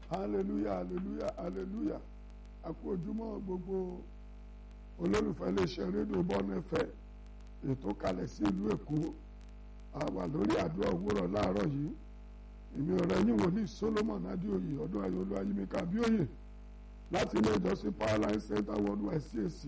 hallelujah hallelujah hallelujah a kú ojúmọ́ gbogbo olólùfẹ́ iléeṣẹ́ rédíò bọ́ọ̀nù ẹ̀fẹ́ ètò kalẹ̀ sí ìlú èkó a wà lórí àdúrà òwúrọ̀ láàárọ̀ yìí èmi ọ̀rẹ́ yín wòlíì solomon adéoyè ọdún ayọ̀lú ayímíkà abíóyè láti ilé ìjọsìn powerline center worldwide cac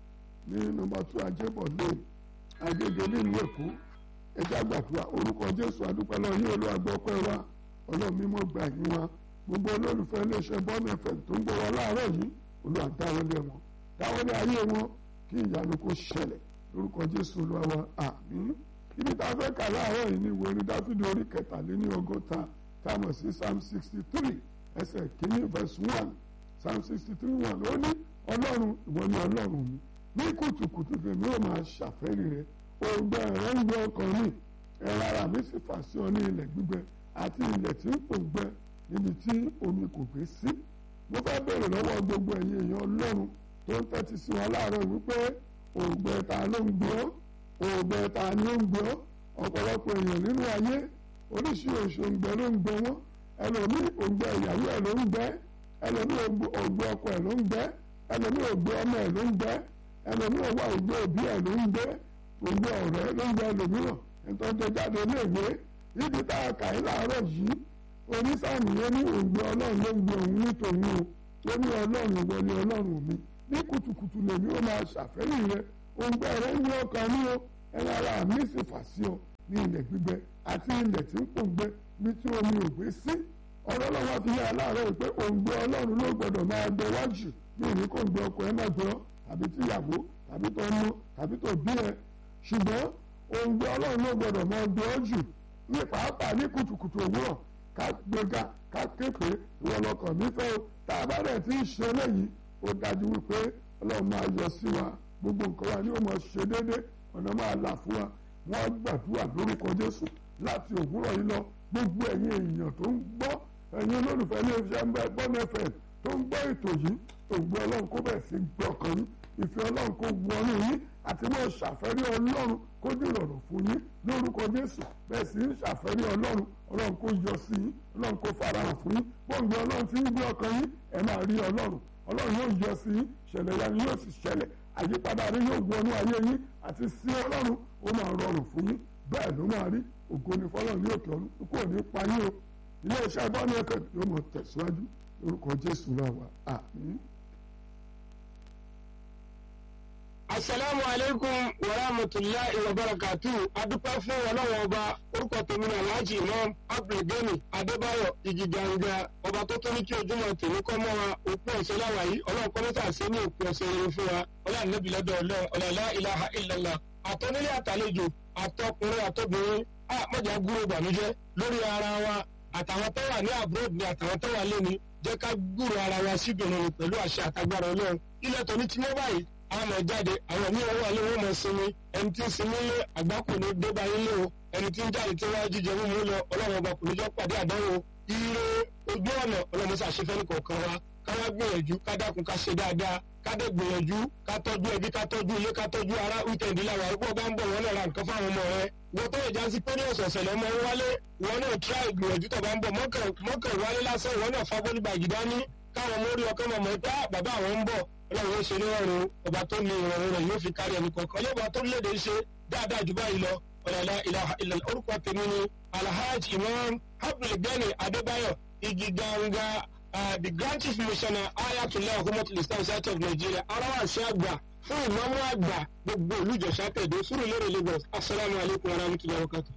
ní nọ́mbà two ajébọ̀ lane agége nílùú èkó ẹjẹ́ àgbàdua orúkọ jésù adúpẹ́ lọ yín olúwàgbọ́pẹ́ wa ọlọ́run mímọ́ gbà yín wa gbogbo olólùfẹ́ iléeṣẹ́ bọ́ọ̀nù ẹ̀fẹ̀ tó ń gbọ́ wa láàárọ̀ yìí olúwa dáwọ́lé wọn dáwọ́lé ayé wọn kí ìyanu kó ṣẹlẹ̀ lórúkọ jésù olúwa wa àmín ibi tá a fẹ́ kà láàárọ̀ yìí ni ìwé orin dáfídì orí kẹtàléní ọgọ́ta tá a mọ̀ sí psalm sixty three ẹsẹ̀ kìíní verse one psalm sixty three one ó ní ọlọ́run ìwọ ni ọlọ́run mi ní kùtùkùtù tèmi ó máa ṣàfẹ́rí rẹ ògbẹ rẹ ń gbé ọkàn mi ẹ̀rọ ara mi sì fà sí ọ ní ilẹ̀ gbígbẹ àti ilẹ̀ tí ń pòǹgbẹ níbi tí omi kò gbé sí mo fẹ́ bèrè lọ́wọ́ gbogbo ẹ̀yin èèyàn ọlọ́run tó ń tẹ́tí sí wọn láàárọ̀ wípé ògbẹ ta ló ń gbé ọ́ ògbẹ ta ni ó ń gbé ọ́ ọ̀pọ̀lọpọ̀ èèyàn nínú ayé oríṣiríṣi òǹgbẹ ló ń gbẹ wọ́n ẹlòmíì òǹgbẹ ìyàwó ẹ̀ ló ń gbẹ ẹlòmíì òǹgbẹ ọkọ ẹ̀ ló ń gbẹ ẹlòmíì òǹgbẹ ọmọ ẹ̀ ló ń gbẹ ẹlòmíì òwà òǹgbẹ òbí ẹ̀ ló ń gbẹ òǹgbẹ ọ̀rẹ́ ló ń gbẹ ẹlòmíràn ẹ̀tọ́ tó jáde léèwé níbi tá a kà í láàárọ̀ yìí onísàmì yẹn ní òǹgbẹ ọlọ́run ló ń gbẹ òun ní tòun o ó ní ọlọ́run ìwọ ni ọlọ́run mi ní kùtùkùtù lèmi ó máa ṣàfẹ́rí rẹ òǹgbẹ rẹ ń gbé ọkàn mi o ẹ̀rọ ara mi sì fà sí ọ ní ilẹ̀ gbígbẹ àti ilẹ̀ tí ń pòǹgbẹ bí tí omi ò gbé sí ọ̀rọ̀ lọ́wọ́ fi yá aláàárọ̀ pé òǹgbẹ ọlọ́run ló gbọ́dọ̀ máa gbẹ wájú bí òní kò gbẹ ọkọ ẹ má gbẹ ọ tàbí tíyàwó tàbí tó mú tàbí tó bí ẹ ṣùgbọ́n òǹgbẹ ọlọ́run ló gbọ́dọ̀ máa gbẹ ọ jù ní pàápàá ní kùtùkùtù òwúrọ̀ ká gbéga ká képe ìwọ lọkàn mi fẹ́ o tá a bá rẹ̀ tí ń ṣe eléyìí ó dájú wípé ọlọ́run máa yọ sí wa gbogbo nǹkan wa ni ó máa ṣe déédéé ọ̀nà máa là fún wa wọ́n gbàdúrà lórúkọ jésù láti òwúrọ̀ yìí lọ gbogbo ẹ̀yin èèyàn tó ń gbọ́ ẹ̀yin olólùfẹ́ ilé iṣẹ́ bọ́ọ̀nù ẹ̀fẹ̀ tó ń gbọ́ ètò yìí ògbó ọlọ́run kó bẹ̀ sí gbọ́ ọkàn yín ìfẹ́ ọlọ́run kó wọnú yín àti mọ́ ṣàfẹ́rí ọlọ́run kó dìrọ̀rùn fún yín lórúkọ jésù bẹ́ẹ̀ sì ń ṣàfẹ́rí ọlọ́run ọlọ́run kó yọ sí yín ọlọ́run kó farahàn fún yín bóńgbé ọlọ́run ti ń gbé ọkàn yín ẹ máa rí ọlọ́run ọlọ́run yóò yọ sí yín ṣẹlẹ̀ yanu yóò sì ṣẹlẹ̀ àyípadà rí yóò wọnú ayé yín àti sí ọlọ́run ó máa rọrùn fún yín bẹ́ẹ̀ ló máa rí ògo ni fọlọ́run ní òkè ọ̀run kò ní pa yín o ilé iṣẹ́ bọ́ọ̀nù ẹ̀kẹ́ yóò mọ̀ tẹ̀síwájú lórúkọ jésù náà wà àmín. asalaamu aleykum wa rahmatulahi wa barakatu adúpẹ́ fún ọlọ́wọ́ ọba orúkọ tèmi ní alhaji imam abdulgani adébáyọ̀ igiganga ọba tó tó ní kí ojúmọ́ tèmi kọ́ mọ́ wa òpin ọ̀sẹ̀ láwa yìí ọlọ́run kọ́ mẹ́ta sí ní òpin ọ̀sẹ̀ yẹn fún wa ọlọ́run níbi lọ́dọ̀ ọlọ́run ọ̀làlá ilaha illallah àtọ́nílé àtàlejò àtọkùnrin àtọbìnrin a mọ̀jà gúrò ìbànújẹ́ lórí ara wa àtàwọn tó wà ní abroad ni àtàwọn tó wà lẹ́ni jẹ́ ká gúrò ara wa síbìrin pẹ̀lú àṣẹ àtagbára ọlọ́run ilẹ̀ tó ní tí wọ́n báyìí àwọn ọmọ jáde àwọn míì wọ́n wà lé wọ́n mọ̀ sinmi ẹni tí ń sinmi lé àgbákò ní débà yín lé o ẹni tí ń jáde tí wọ́n jíjẹ mímú lọ ọlọ́run ọba kò ní jọ pàdé àdánwò ire ojú ọ̀nà ọlọ́run ṣàṣefẹ́ ní kọ̀ọ̀kan wa káwá gbìyànjú ká dákun ká ṣe dáadáa ká dé gbìyànjú ká tọ́jú ẹbí ká tọ́jú ilé ká tọ́jú ara wíkẹ̀ndì làwọn àrùkọ́ bá ń bọ̀ wọ́n náà ra nǹkan fáwọn ọmọ rẹ wọ́n tó ìjà sí pé ní ọ̀sọ̀ọ̀sẹ̀ lọ́mọ wálé wọ́n náà tíra ìgbìyànjú tó bá ń bọ̀ mọ́kàn wálé lásán wọ́n náà fagbọ́n gbàgì dání káwọn mórí ọkọ mọ̀mọ́ pé bàbá àwọn ń bọ̀ ọlọ́run ó ṣe ní ọrùn ọba tó ní ìrọ̀rùn rẹ̀ yóò fi kárí ẹnì kọ̀ọ̀kan ọlọ́ba tó léde ṣe dáadáa jù báyìí lọ ọ̀làlá ìlàhà ìlàlá orúkọ tèmi ni alhaji imam abdulgani adébáyọ̀ igi ganga the grand chief missioner ayatollah humatul islam state of nigeria arawasi àgbà fún ìmọ̀mú àgbà gbogbo olùjọ́sà tẹ̀dó sùúrù lérè lagos asalaamu alaykum wa rahmatulahi wa barakatuh.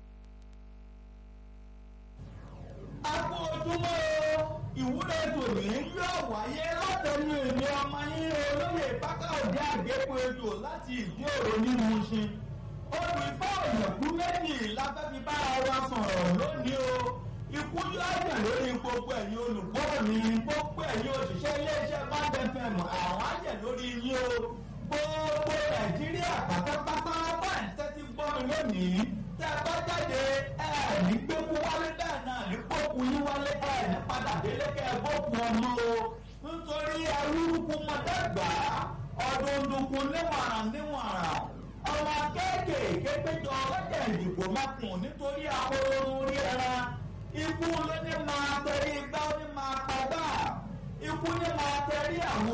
a kú ojúmọ́ ìwúre tòní yóò wáyé látẹnu èmi ọmọ yín olóyè pákà òde àgbépo ejò láti ìdí òrò nínú iṣin olùfẹ́ òyìnbó méjì láfẹ́fí bára wa sọ̀rọ̀ lónìí o ikú yóò jẹ̀ lórí gbogbo ẹ̀yin olùgbọ́ mi gbogbo ẹ̀yin òṣìṣẹ́ iléeṣẹ́ bábẹ́fẹ̀mù àwọn àjẹ̀ lórí yín o gbogbo nàìjíríà pátápátá bá ń tẹ́tí gbọ́ mi lónìí tẹ́ ẹ bá jáde ẹ̀ ní gbẹ́kú wálé bẹ́ẹ̀ náà ní gbókù yín wálé ẹ̀ ní padà délé kẹ́ ẹ gbókù ọmọ o nítorí arúgbó mọ̀dẹ́gbà ọdún dùnkùn níwọ̀nràn níwọ̀nràn ọmọ kéékèèké péjọ ọlọ́jà ìdìbò mẹ́kùn nítorí ahoro rí ẹran ikú ló ní máa tẹ̀lé igbá ó ní máa pa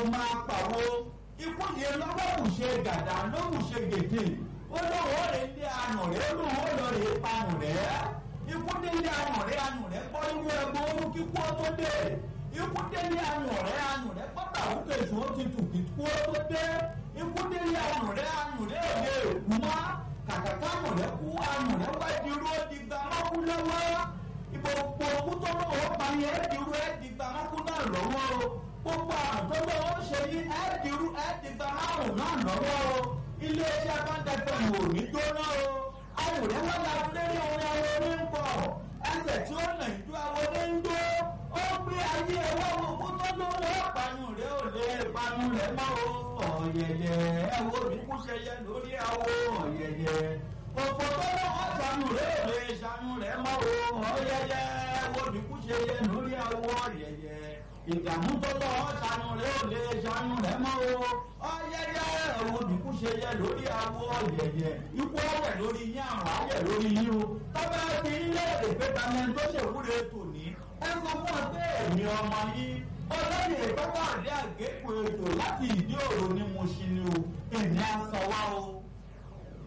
máa pàwọ́ ikú yẹn lọ́wọ́ kù ṣe gàdá ló kù ṣe gèdè ó lọ́wọ́ rẹ̀ lé ànà rẹ̀ ó lọ́wọ́ lọ rẹ̀ panù rẹ̀ ikú délé ànà rẹ̀ ànà rẹ̀ kọ́ inú ẹgbẹ́ orú kíkú ó tó dé ikú délé ànà rẹ̀ ànà rẹ̀ kọ́tà òkè èso ó ti tù kíkú ó tó dé ikú délé ànà rẹ̀ ànà rẹ̀ ò lè kú mọ́ kàkàkà ànà rẹ̀ kú ànà rẹ̀ wá di irú ó di gbà mọ́kú lọ́wọ́ ìgbòho òkú tó lọ́wọ́ pa ni ẹ́ di irú ẹ́ di gbà mọ́kú náà lọ́wọ́ o gbogbo àrùn tó lọ́wọ́ ṣe yí ẹ́ di irú ẹ́ di gbà márùn náà lọ́wọ́ o iléeṣẹ́ abáńdẹ́fẹ́ wò ní jóná o àwòrán wọn la lérí orin àwọn orí ń bọ̀ ẹsẹ̀ tí ó nà ìjọ àwọn orí ń dó ó gbé ayé ẹwọ́ òkú tó lọ́wọ́ panu rẹ̀ ò lè panu rẹ̀ mọ́ o ọ̀yẹ̀yẹ̀ ẹ̀wọ́ mi kú ṣẹyẹ lórí àwọ̀ ọ̀yẹ̀yẹ̀ òfò tó lọ́wọ́ sanu rẹ̀ ò lè sanu rẹ̀ mọ́ o ọ̀yẹ̀yẹ̀ ẹ̀wọ́ mi kú ṣẹyẹ lórí àwọ̀ ọ̀yẹ̀yẹ̀ ìdààmú tó lọ́wọ́ sanu rẹ̀ ò lè sanu rẹ̀ mọ́ o ọ̀yẹ̀yẹ̀ ẹ̀wọ́ mi kú ṣẹyẹ lórí àwọ̀ ọ̀yẹ̀yẹ̀ ikú ọ̀yẹ̀ lórí yín àrùn ayẹ̀ lórí yín o tọ́ba ti ń lé èpè tamẹ́ tó ṣèwúre tòní ẹ sọ fún ọ pé èmi ọmọ yín ọlọ́yẹ̀ ìtọ́kọ̀ àdé àgékù ètò láti ìdí òru ni mo ṣe ni o èmi á sọ wá o.